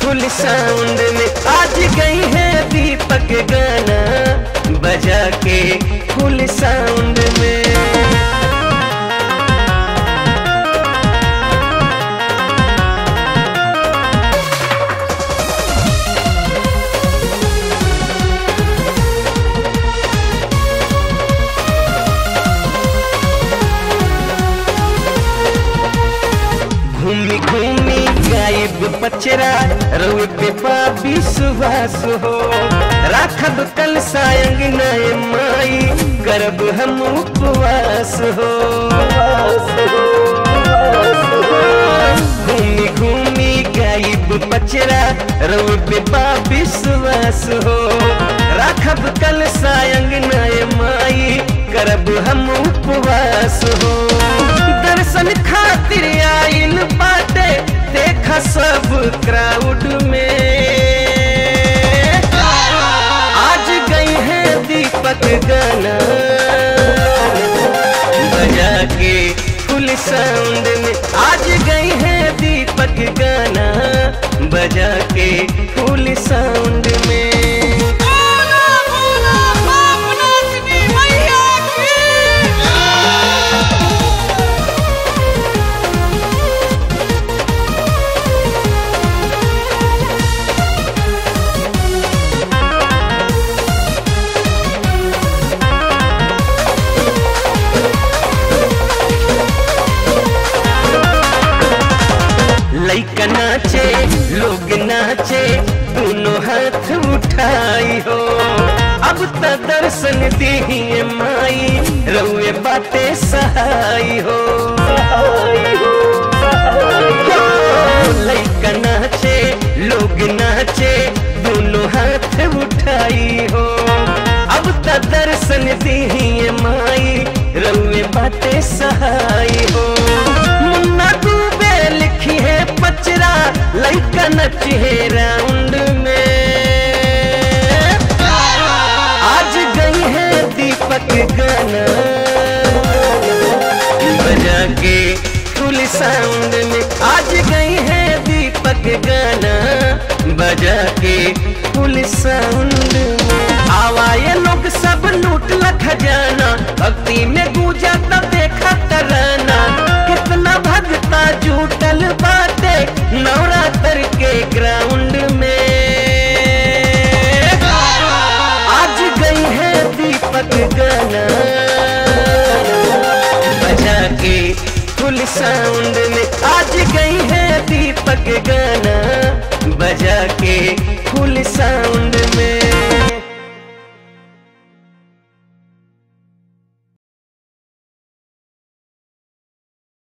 फुल sound में आज गई है दीपक गाना बजा के फुल साउंड में घूमी घूमी गायब पचरा रोए पे पापी सुभाष हो राखब कल सायंग नए माई करब हम उपवास हो घूमी घूमी गायब पचरा रोए पे पापी सुभाष हो राखब कल सायंग नए माई करब हम उपवास हो दर्शन खातिर आइल बाटे देखा सब क्राउड में आज गई है दीपक गाना बजा के फुल साउंड में आज गई है दीपक गाना बजा के फुल साउंड में बोला बोला बाप नाचनी मैया की लइका नाचे लोग नाचे दोनों हाथ उठाई हो अब त दर्शन दिहिए माई रउए बाटे सहाई हो हो, लइका नाचे लोग नाचे दोनों हाथ उठाई हो अब त दर्शन दिहिए माई रउए बाटे सहाई हो मुन्ना डूबे लिखी है पचरा लइका नची है राउंड में आज गई है दीपक गाना बजा के फुल साउंड में आज गई है दीपक गाना बजा के फुल साउंड में आवाए लोग सब लूट खजाना भक्ति में गूंजा तब देखा तराना कितना भगता जुटल बाटे नवरात्र के ग्राउंड में आज गई है दीपक गाना बजा के फुल साउंड में आज गई है दीपक गाना बजा के फुल साउंड